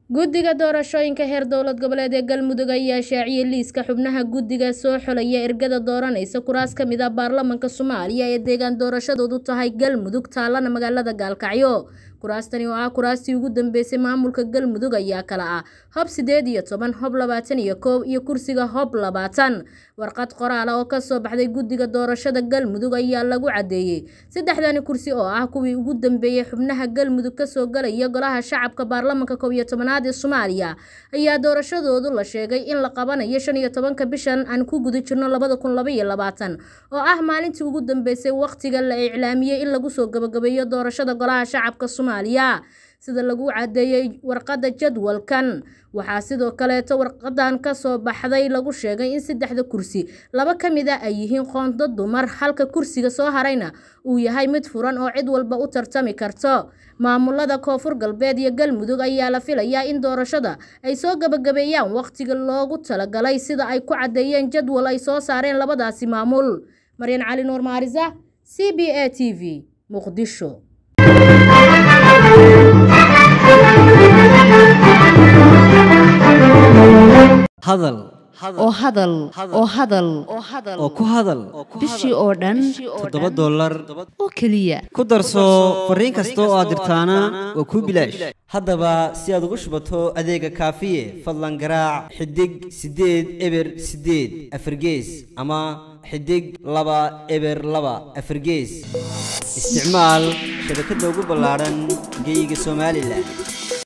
guddiga doorashooyinka heer dowlad goboleed ee galmudug ayaa shaaciyay liiska xubnaha guddiga soo xulaya ergada dooranaysa kuraas ka mid ah baarlamanka soomaaliya ee deegaan doorashadoodu tahay galmudug taalana magaalada gaalkacyo kuraastani oo ah kuraastii ugu dambeysay maamulka galmudug ayaa kala ah hob sideed iyo toban hob labaatan iyo koow iyo kursiga hob labaatan warqad qoraala oo kasoo baxday guddiga doorashada galmudug ayaa lagu cadeeyey saddexdani kursi oo ah kuwii ugu dambeeyey xubnaha galmudug kasoo galaya golaha shacabka baarlamanka koob iyo tobanaad ee soomaaliya ayaa doorashadoodu la sheegay in la qabanayo shan iyo tobanka bishan aan ku guda jirno labada kun laba iyo labaatan oo ah maalintii ugu dambeysay waqtiga la iclaamiyey in lagu soo gabagabeeyo doorashada golaha shacabka soomaaliya sida lagu cadeeyey warqadda jadwalkan waxaa sidoo kaleeto warqadan kasoo baxday lagu sheegay in saddexda kursi laba ka mid a ay yihiin qoonto dumar halka kursiga soo harayna uu yahay mid furan oo cid walba u tartami karto maamulada koonfur galbeed iyo galmudug ayaa la filayaa in doorashada ay soo gabagabeeyaan waqtiga loogu talagalay sida ay ku cadeeyeen jadwal ay soo saareen labadaasi maamul maryan cali nuur maarisa c b a t v muqdisho hadal oo hadal oo hadal oo ku hadal bishii oo dhan toddoba dollar oo keliya ku darso fariin kasta oo aad dirtaana waa kuu bilaash haddaba si aad ugu shubato adeega kaafiye fadlan garaac xidig siddeed eber siddeed afargees ama xidig laba eber laba afargees isticmaal shabakadda ugu ballaadhan geyga somalilan